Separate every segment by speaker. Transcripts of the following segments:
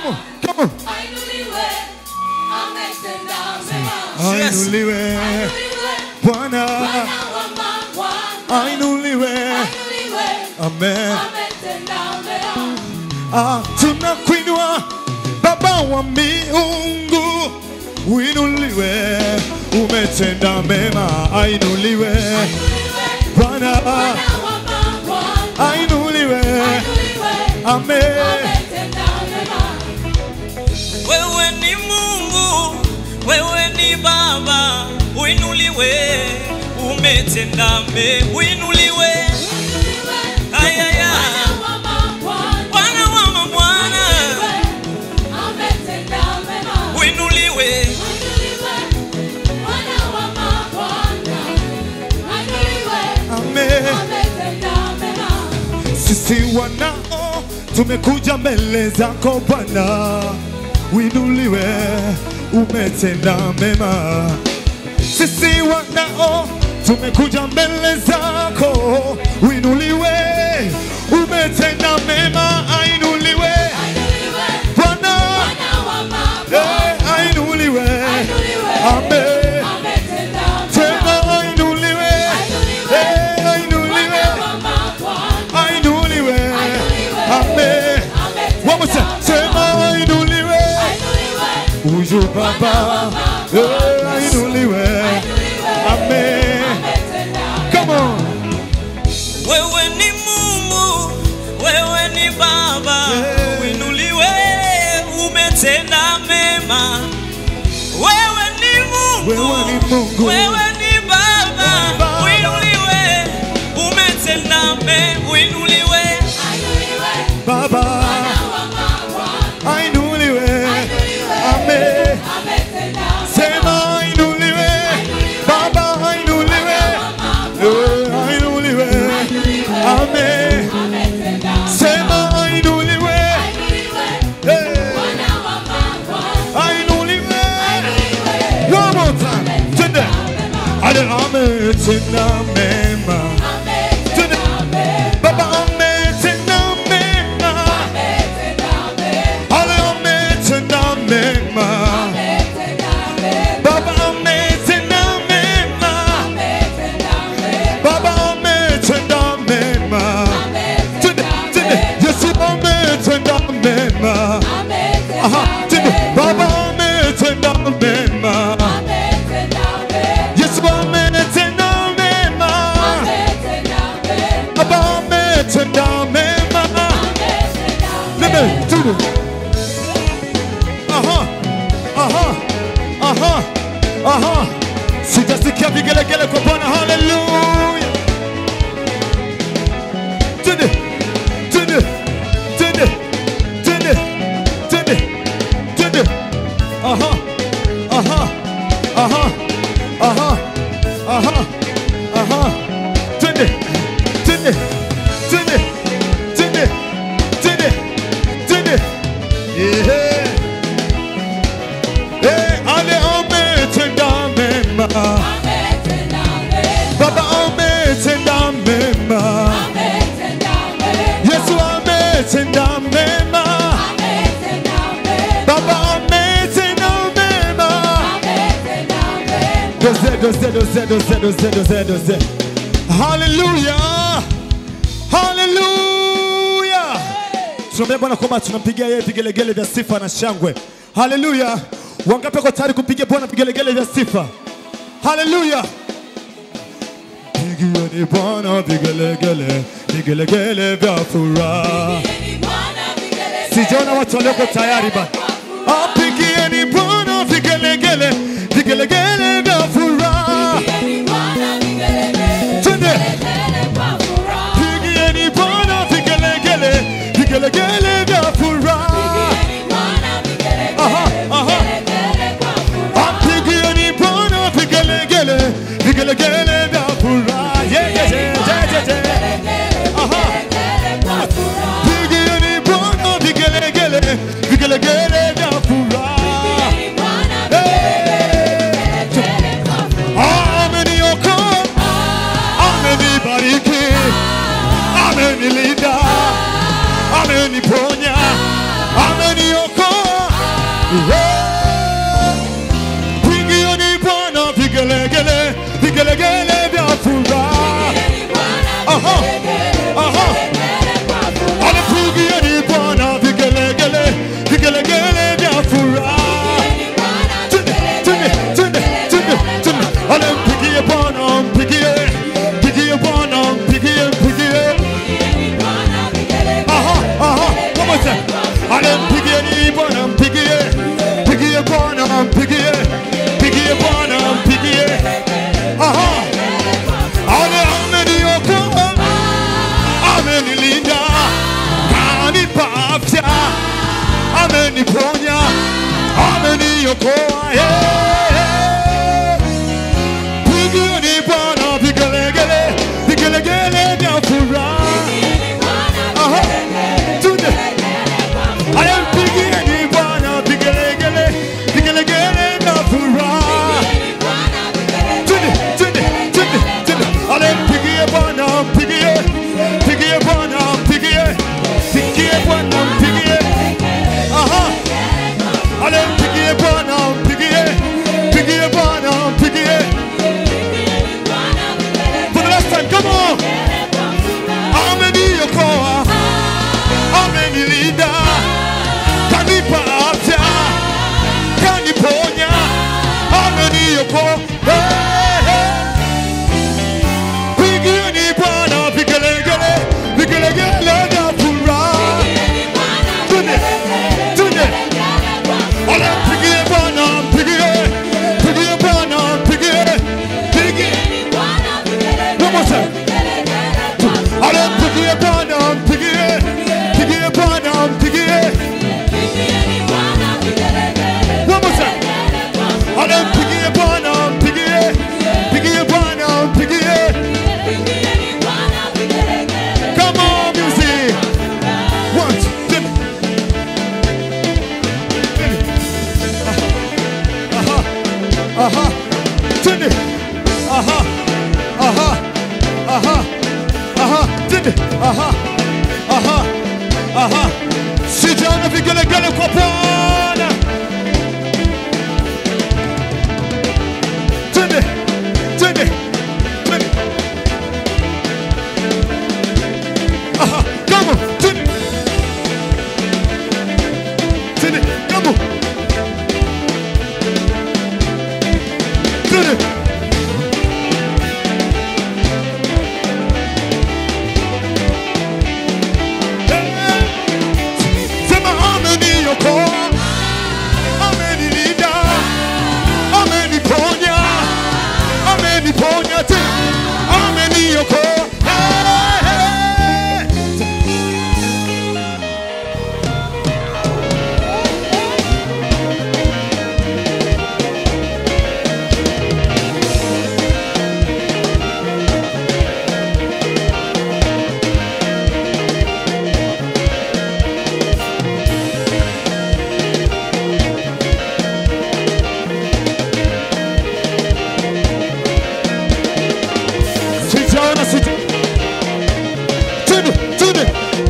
Speaker 1: Come on, come on.
Speaker 2: Ainuliwe, ametenda mema.
Speaker 3: Yes.
Speaker 1: Ainuliwe
Speaker 2: Ainuliwe,
Speaker 1: Bwana,
Speaker 2: Bwana wa mabwana.
Speaker 1: ainuliwe.
Speaker 2: Ainuliwe,
Speaker 1: Amen.
Speaker 2: ametenda mema.
Speaker 1: Ah, tunakuinua Baba wa miungu, uinuliwe, umetenda mema, ainuliwe
Speaker 2: Ainuliwe,
Speaker 1: Bwana,
Speaker 2: Bwana wa mabwana.
Speaker 1: ainuliwe.
Speaker 2: Ainuliwe,
Speaker 1: Amen.
Speaker 2: ametenda mema.
Speaker 3: Wewe ni Mungu, wewe ni Baba, uinuliwe, umetenda mema, uinuliwe.
Speaker 2: Ainuliwe,
Speaker 3: Ayaya,
Speaker 2: Bwana wa mabwana.
Speaker 3: Bwana wa mabwana,
Speaker 2: Ainuliwe, ametenda mema.
Speaker 3: uinuliwe.
Speaker 2: Ainuliwe, Bwana wa mabwana. Ainuliwe,
Speaker 1: Amen.
Speaker 2: ametenda mema.
Speaker 1: Sisi wanao tumekuja mbele zako Bwana, uinuliwe, umetenda mema. Sisi wanao tumekuja mbele zako, uinuliwe, umetenda mema, ainuliwe
Speaker 2: Ainuliwe,
Speaker 1: Bwana,
Speaker 2: Bwana wa mabwana.
Speaker 1: eh, ainuliwe,
Speaker 2: Ainuliwe,
Speaker 1: Amen.
Speaker 2: ametenda mema.
Speaker 1: tena ainuliwe,
Speaker 2: Ainuliwe,
Speaker 1: eh, ainuliwe,
Speaker 2: Bwana wa mabwana.
Speaker 1: ainuliwe, amen. One more time. Sema ainuliwe,
Speaker 2: Ainuliwe,
Speaker 1: huyu Baba, eh, ainuliwe, amen.
Speaker 2: ametenda
Speaker 1: Come on.
Speaker 3: Wewe ni Mungu, wewe ni Baba,
Speaker 1: Yeah.
Speaker 3: uinuliwe, umetenda mema. Wewe ni Mungu,
Speaker 1: Wewe ni Mungu.
Speaker 3: wewe ni Baba,
Speaker 1: Baba.
Speaker 3: uinuliwe, umetenda mema, uinuliwe.
Speaker 2: Ainuliwe,
Speaker 1: Baba,
Speaker 2: Bwana wa mabwana.
Speaker 1: ainuliwe,
Speaker 2: Ainuliwe,
Speaker 1: amen.
Speaker 2: ametenda
Speaker 1: Sema ainuliwe, Baba, ainuliwe, eh, ainuliwe, amen.
Speaker 2: ametenda
Speaker 1: Sema ainuliwe,
Speaker 2: Ainuliwe,
Speaker 1: eh,
Speaker 2: Bwana wa mabwana.
Speaker 1: ainuliwe.
Speaker 2: Ainuliwe,
Speaker 1: One more time. Tende. Ale ametenda mema. Tende. Baba ametenda mema. Ale ametenda mema. Baba ametenda mema. Baba ametenda mema. Tende. Tende. Yesu ametenda mema. Aha. Tende. Baba ametenda mema. Yesu ametenda mema. Baba ametenda mema. Nene, tunu. Aha, aha, aha, aha. Sijasikia vigelegele kwa Bwana. Haleluya. Tende, tende, tende, tende, tende, tende. Aha, aha, aha, aha, aha, aha. Tende, tende, tende, tende, tende, tende. Yeah. Eh, ale ametenda mema. Baba ametenda mema. Yesu ametenda mema. Baba ametenda mema. Doze, doze, doze, doze, doze, doze, doze. Hallelujah. Hallelujah. Tunaambia Bwana kwamba tunampigia yeye vigelegele vya sifa na shangwe. Haleluya! Wangapi wako tayari kumpigia Bwana vigelegele vya sifa? Haleluya! Pigieni Bwana vigelegele, vigelegele vya furaha. Sijaona watu walioko tayari ba. Apigieni Bwana vigelegele, vigelegele vya furaha. Twende. Pigieni Bwana vigelegele, vigelegele vya furaha. Aha, aha. Apigieni Bwana vigelegele, vigelegele vya furaha. Yeah, yeah, yeah, yeah, yeah, yeah. Aha. Pigieni Bwana vigelegele, vigelegele vya furaha. Ameniokoa, amenibariki, amenilinda, ameniponya. ameniponya, ameniokoa. yeah. Pigieni Bwana vigelegele, vigelegele vya furaha. Aha. Tunde. Haya, mpigieni Bwana vigelegele, vigelegele vya furaha. Twende, twende, twende, twende. Ale, mpigie Bwana, mpigie, mpigie Bwana, mpigie, mpigie Bwana, mpigie. Aha. Ale, mpigie Bwana, mpigie, mpigie Bwana, mpigie. For the last time, come on. Ameniokoa, amenilinda, kanipa afya, kaniponya, ameniokoa. Hey, hey. Pigieni Bwana vigelegele, vigelegele vya furaha. Twende, twende. Ale, mpigie Bwana, mpigie, mpigie Bwana, mpigie, mpigie. One more time. Ale, mpigie Bwana, mpigie, mpigie Bwana, mpigie. One more time. Ale, mpigie Bwana, mpigie, mpigie Bwana, mpigie. Come on, music. One, two, three. Aha, aha, twende. Aha, aha, aha, aha, twende. Aha, aha, aha. Sijaona vigelegele kwa Bwana. Twende, twende, twende. Aha, come on, twende. Twende, come on. Twende. Sema ameniokoa, amenilinda, ameniponya, ameniponya tena, ameniokoa. Hey, hey. Sijaona sija. Twende, twende.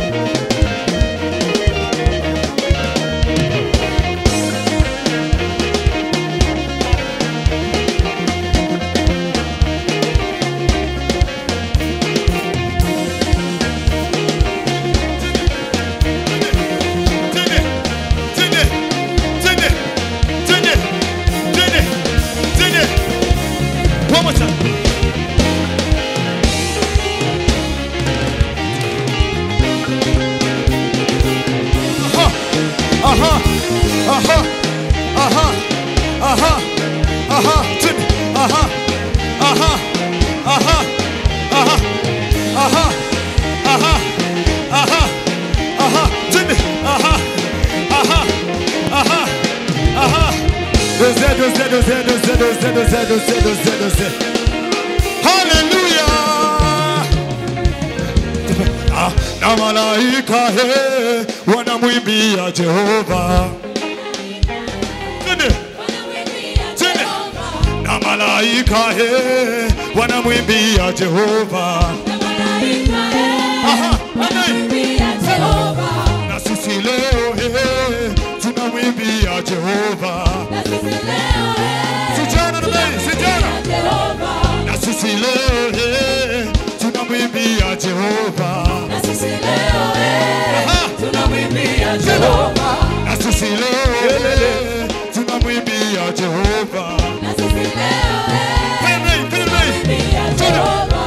Speaker 1: Twende, twende, twende, twende, twende, twende. One more time. Aha, aha, aha, aha, aha, aha, twende, aha, aha, aha, aha, aha, aha, aha, aha, twende, aha, aha, aha, aha. Doze, doze, doze, doze, doze, doze, doze, doze, doze. Hallelujah. Ah, na malaika he wanamwimbia Jehova. Twende. Twende. Na malaika he wanamwimbia Jehova. Aha, amen. Na sisi leo he tunamwimbia Jehova. Sijana na mimi, sijana. Na sisi leo he tunamwimbia Jehova.
Speaker 2: Na sisi leo eh,
Speaker 1: Aha.
Speaker 2: tunamwimbia Jehova.
Speaker 1: Na sisi leo tunamwimbia Jehova.
Speaker 2: Na sisi leo eh,
Speaker 1: Pele, pele,
Speaker 2: tunamwimbia Jehova.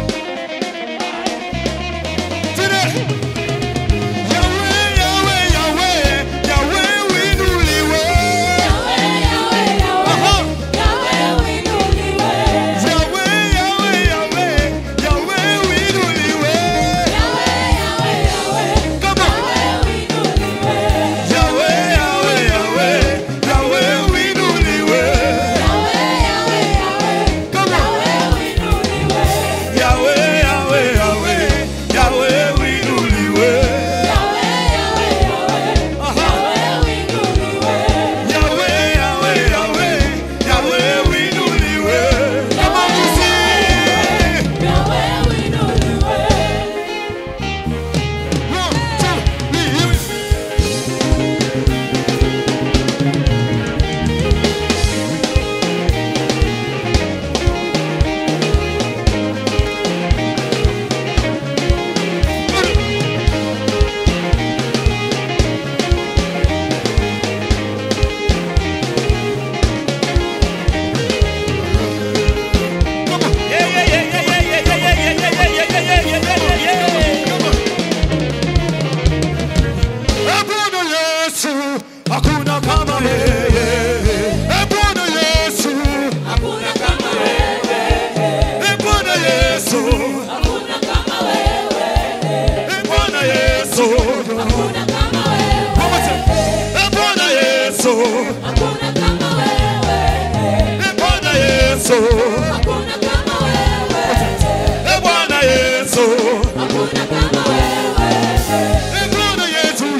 Speaker 1: tene. Yahweh, Yahweh, Yahweh, Yahweh winuliwe.
Speaker 2: Yahweh, Yahweh, Yahweh,
Speaker 1: Aha.
Speaker 2: Yahweh uinuliwe.
Speaker 1: Yahweh, Yahweh, Yahweh, Yahweh winuliwe.
Speaker 2: Yahweh, Yahweh, Yahweh,
Speaker 1: Come on.
Speaker 2: Yahweh uinuliwe.
Speaker 1: Yahweh, Yahweh,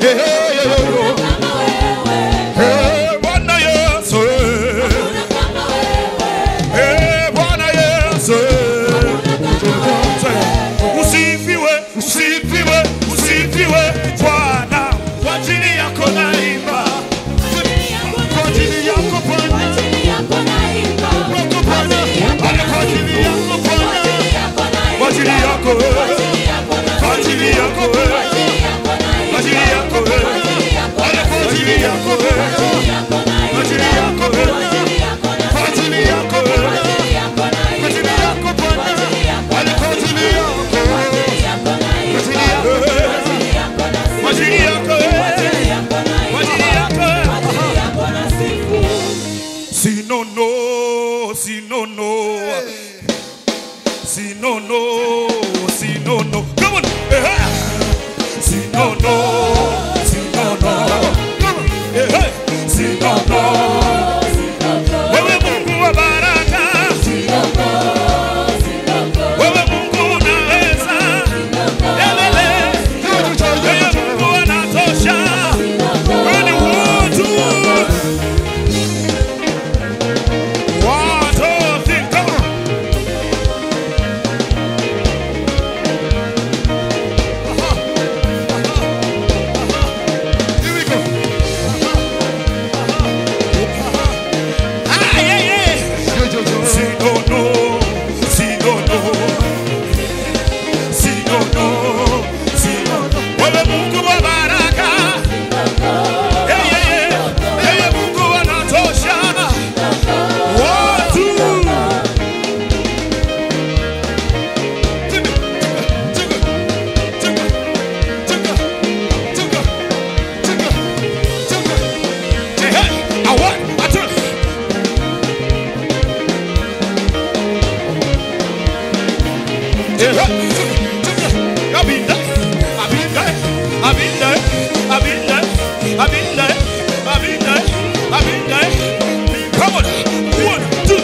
Speaker 1: Eh, eh, eh, eh.
Speaker 2: kama wewe,
Speaker 1: Eh, Bwana Yesu. eh.
Speaker 2: kama wewe,
Speaker 1: Eh, Bwana Yesu. Usifiwe, usifiwe, usifiwe Bwana. Kwa ajili yako naimba. Kwa ajili yako
Speaker 2: kwa
Speaker 1: Bwana.
Speaker 2: ajili yako naimba,
Speaker 1: Wako Bwana. Ale kwa ajili yako Bwana. Kwa ajili yako wewe. Kwa ajili yako wewe. Kwa ajili yako wewe. Ale kwa ajili yako wewe. Kwa ajili yako wewe. Kwa ajili yako wewe. Kwa ajili yako Bwana. Ale kwa ajili yako wewe. Kwa ajili yako wewe. Kwa ajili yako wewe. Kwa ajili yako wewe. Sinono, sinono, sinono, sinono. Come on. Eh, eh. Sinono, sinono. Come on. Eh, eh. Sinono. Wewe Mungu wa baraka. Wewe Mungu unaweza. Elele. Wewe Mungu anatosha. Wewe ni mtu. One, two, three, come on. Here we go. Ah, yeah, yeah. Si no, no. Si no, no. Si no, no. Si no, no. Wewe Mungu wa baraka. Yeah, yeah, yeah. Wewe Mungu anatosha. One, two. Come on, one, two.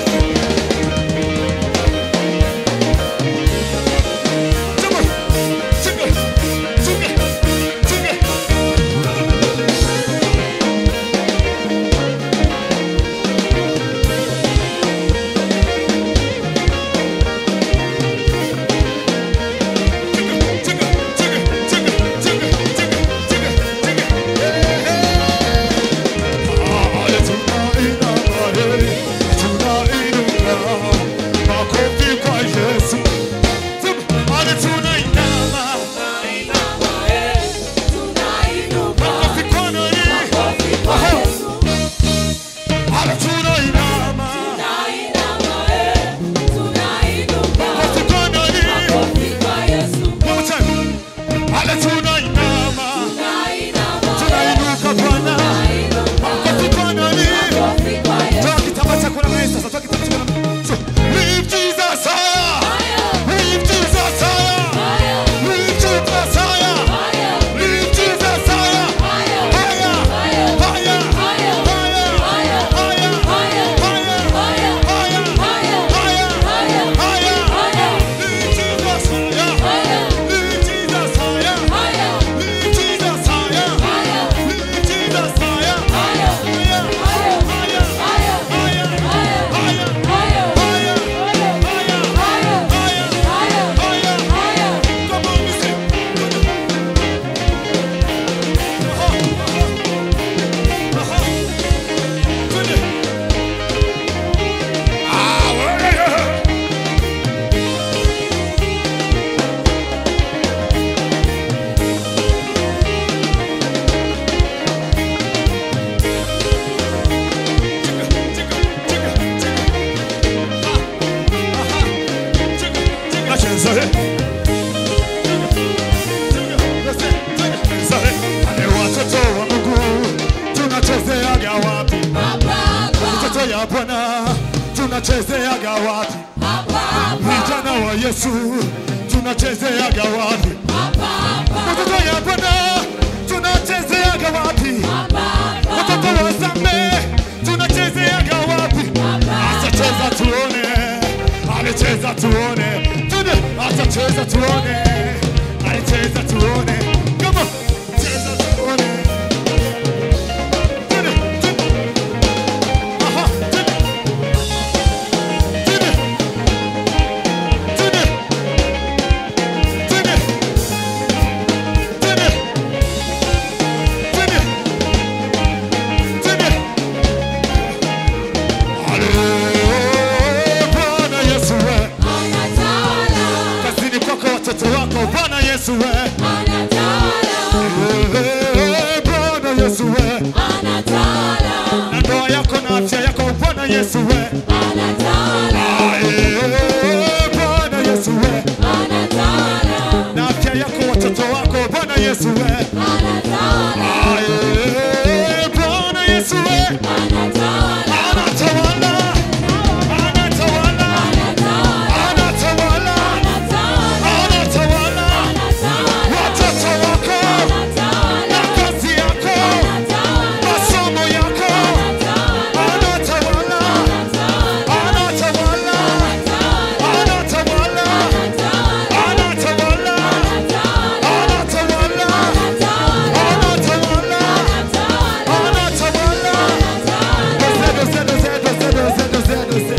Speaker 1: Tunainuka Bwana, makofi Bwana ni Toa kitambaa chako na meza sasa, toa kitambaa chako na meza. Lift Jesus higher. Lift Jesus higher. Lift Jesus higher. Lift Jesus higher. Higher. Higher. Higher. Higher. Higher. Higher. Higher. Higher. Lift Jesus higher. Lift Jesus higher. Lift Jesus higher. Lift Jesus higher. Higher. Higher. Higher. Higher. Higher. Come on, listen. Ah, well, Ale watoto wa Mungu tunachezeaga wapi? Watoto ya Bwana tunachezeaga wapi? Vijana wa Yesu tunachezeaga wapi? Watoto ya Bwana tunachezeaga wapi? Watoto wa Same tunachezeaga wapi? Atacheza tuone, alicheza tuone, tuone, atacheza tuone, alicheza tuone, come on, cheza tuone. Yesu we. Aye, Bwana Yesu we. Na afya yako watoto wako Bwana Yesu we. Aye, Bwana Yesu we. Anatawala, anatawala, anatawala, anatawala. Watoto wako na kazi yako, masomo yako. Anatawala, anatawala, anatawala, anatawala, anatawala, anatawala, anatawala.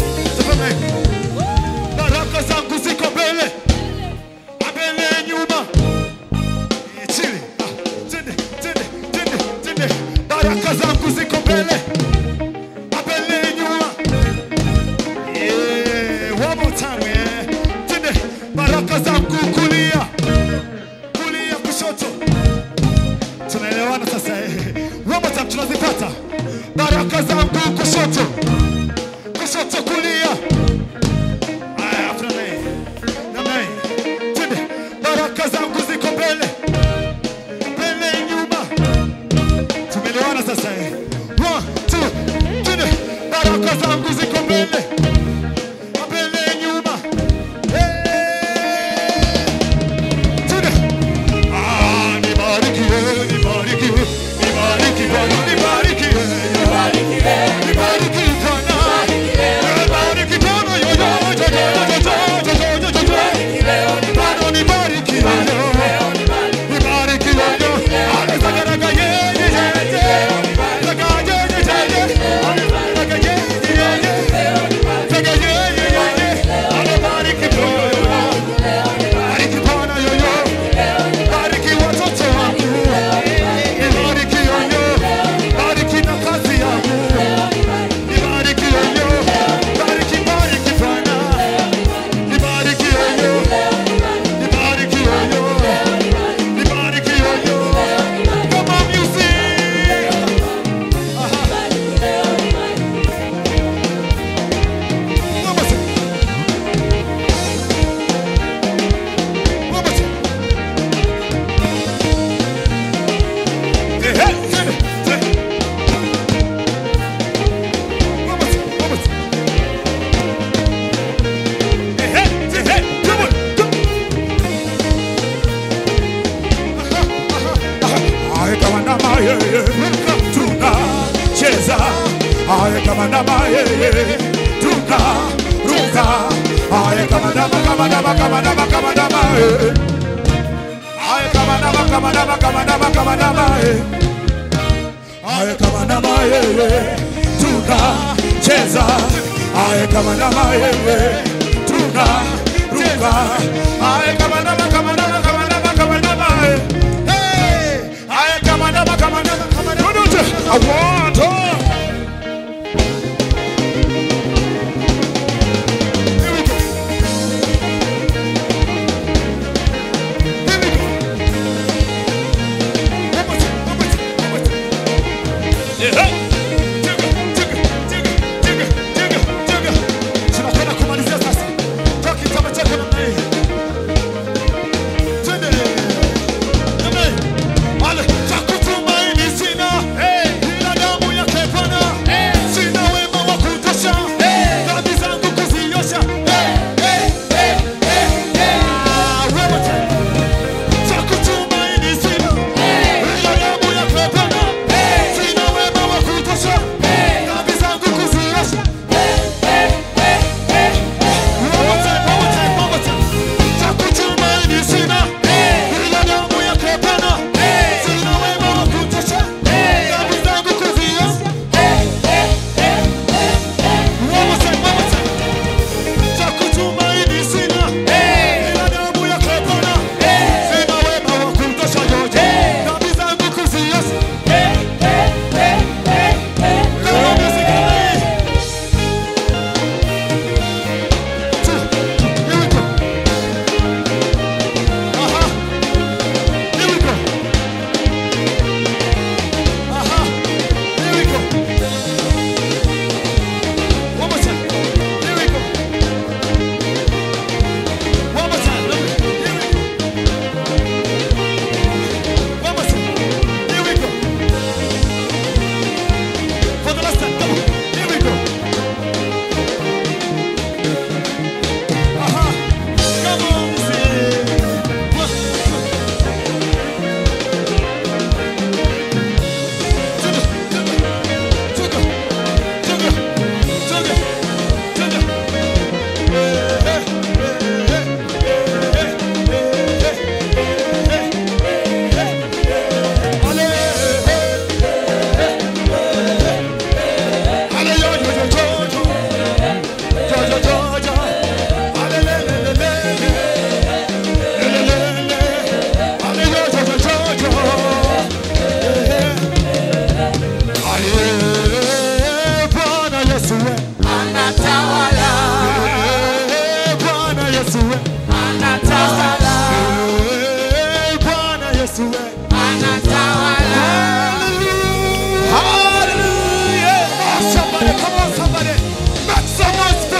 Speaker 1: Baraka zangu ziko mbele, mbele nyuma. Chini. Ah, tende, tende, tende, tende. Baraka zangu ziko mbele, mbele nyuma. Yeah, one more time, yeah. Tende. Baraka zangu kulia, kulia kushoto. Tunaelewana sasa eh. One more time tunazipata. Baraka zangu kushoto, kushoto kulia. Aya, after name. Namna hii. Twende. Baraka zangu ziko mbele, mbele nyuma. Tumeelewana sasa eh. One, two, twende. Baraka zangu ziko mbele, mbele nyuma. Eh. Twende. Ah, nibariki wewe, nibariki wewe, nibariki Bwana, nibariki wewe, nibariki Bwana. Nibariki Bwana, yo, yo, yo, yo, yo, yo, yo, yo, yo, yo. Bwana, nibariki wewe. Nibariki wewe. Anasagaraga ye, ye, ye, ye. Saga ye, ye, ye, ye. Saga ye, ye, ye, ye. Saga ye, ye, ye, ye. Anabariki Bwana. Bariki Bwana, yo, yo. Bariki watoto wangu. Nibariki yo, yo. Bariki na kazi yangu. Nibariki yo, yo. Bariki, bariki Bwana. Nibariki yo, yo. Nibariki yo, yo. Nibariki yo, yo. Come on, music. Aha. One more time. One more time. Hey, hey, hey, hey. One more time, one more time. Hey, hey, hey, hey. Come on, come. Aye, kama ndama yeye, tunacheza. Aye, kama ndama yeye, tunaruka. Aye, kama ndama, kama ndama, kama ndama, kama ndama yeye. Aye, kama ndama, kama ndama, kama ndama, kama ndama yeye. Aye, kama ndama yeye, tunacheza. Aye, kama ndama yeye, tunaruka. Aye, kama ndama, kama ndama, kama ndama, kama ndama yeye. Hey! Aye, kama ndama, kama ndama, kama ndama. I want to. Here we go. Here we go. One more time, one more time, one more time. Yeah. Jigga, jigga, jigga, jigga, jigga, jigga. Tunakwenda kumalizia sasa. Toa kitamba chako namna hii. Twende. Namna hii. Ale, cha kutumaini sina. Ila damu yake Bwana. Sina wema wa kutosha. Dhambi zangu kuziosha. Ah, one more time. Cha kutumaini sina. Ila damu yake Bwana. Sina wema wa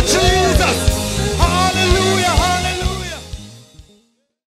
Speaker 1: ajili